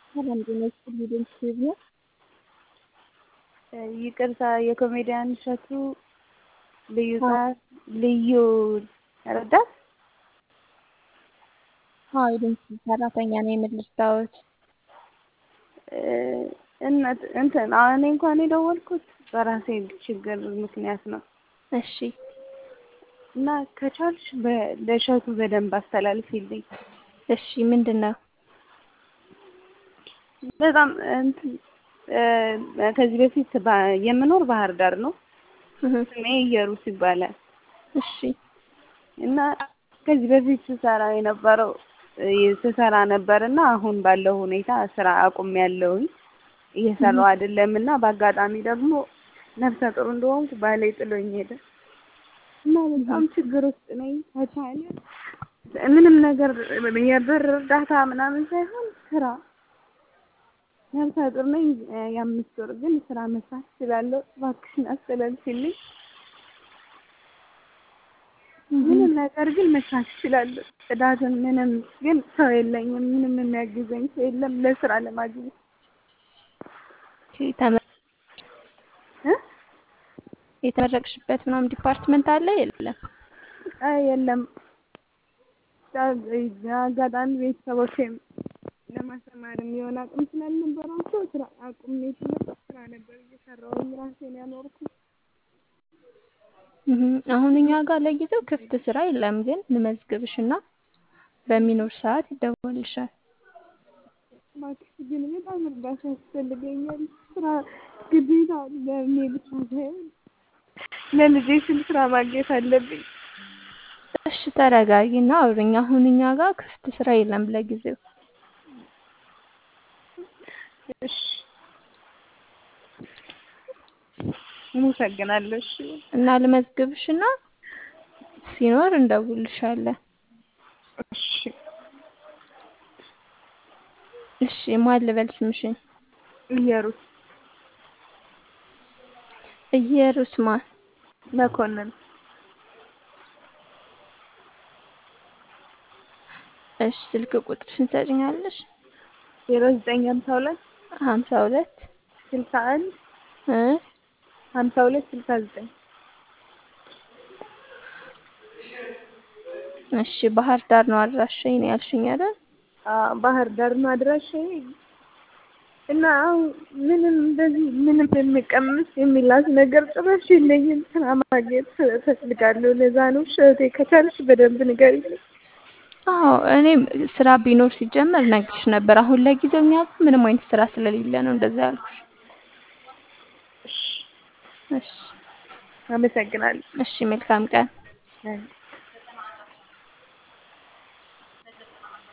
ሰላም ጤና ይስጥልኝ ዩቲዩብ ነው። ይቅርታ የኮሜዲያን እሸቱ ልዩ ጸሐፊ ልዩ ረዳት አዎ የድምፅ ሰራተኛ ነው የምልርዳዎት እነት እንትን እኔ እንኳን የደወልኩት በራሴ ችግር ምክንያት ነው እሺ እና ከቻልሽ ለእሸቱ በደንብ አስተላልፊልኝ። እሺ ምንድን ነው? በጣም እንትን ከዚህ በፊት የምኖር ባህር ዳር ነው። ስሜ እየሩስ ይባላል። እሺ እና ከዚህ በፊት ስሰራ የነበረው ስሰራ ነበር እና አሁን ባለው ሁኔታ ስራ አቁሜያለሁኝ እየሰራሁ አይደለም እና በአጋጣሚ ደግሞ ነፍሰ ጡር እንደሆንኩ ባሌ ጥሎኝ ሄደ እና በጣም ችግር ውስጥ ነኝ። ከቻለ ምንም ነገር የብር እርዳታ ምናምን ሳይሆን ስራ ነፍሰ ጡር ነኝ። የአምስት ወር ግን ስራ መስራት እችላለሁ። እባክሽን አስተላልፊልኝ። ምንም ነገር ግን መስራት እችላለሁ። ጽዳትን ምንም ግን ሰው የለኝም። ምንም የሚያግዘኝ ሰው የለም ለስራ ለማግኘት የተመረቅሽበት ምናምን ዲፓርትመንት አለ የለም? አይ የለም። አጋጣሚ ቤተሰቦቼም ለማስተማር የሚሆን አቅም ስላልነበራቸው ስራ አቁሜ ስለነበር ስራ ነበር እየሰራሁኝ ራሴን ያኖርኩት። አሁን እኛ ጋር ለጊዜው ክፍት ስራ የለም፣ ግን እንመዝግብሽና በሚኖር ሰዓት ይደወልልሻል። እባክሽ ግን በጣም እርዳታ ያስፈልገኛል። ስራ ግዴታ ለእኔ ብቻ ሳይሆን ለልጄ ስል ስራ ማግኘት አለብኝ። እሺ ተረጋጊና አውሪኝ። አሁን እኛ ጋር ክፍት ስራ የለም ለጊዜው። እሺ አመሰግናለሁ። እሺ እና ልመዝግብሽና ሲኖር እንደውልሻለን። እሺ እሺ ማን ልበል ስምሽን? እየሩስ እየሩስ ማን? መኮንን እሺ ስልክ ቁጥርሽን ትሰጪኛለሽ? ዜሮ ዘጠኝ ሀምሳ ሁለት ሀምሳ ሁለት ስልሳ አንድ እ ሀምሳ ሁለት ስልሳ ዘጠኝ እሺ ባህር ዳር ነው አድራሻዬ ነው ያልሽኝ አይደል? ባህር ዳር ነው አድራሻዬ እና አሁን ምንም እንደዚህ ምንም የሚቀምስ የሚላስ ነገር ጭራሽ የለኝም። ስራ ማግኘት እፈልጋለሁ። ለዛ ነው እህቴ ከቻልሽ በደንብ ንገሪኝ። አዎ እኔም ስራ ቢኖር ሲጀመር ነግርሽ ነበር። አሁን ለጊዜው እኛ ጋር ምንም አይነት ስራ ስለሌለ ነው እንደዛ ያልኩሽ። እሺ አመሰግናለሁ። እሺ መልካም ቀን። አይ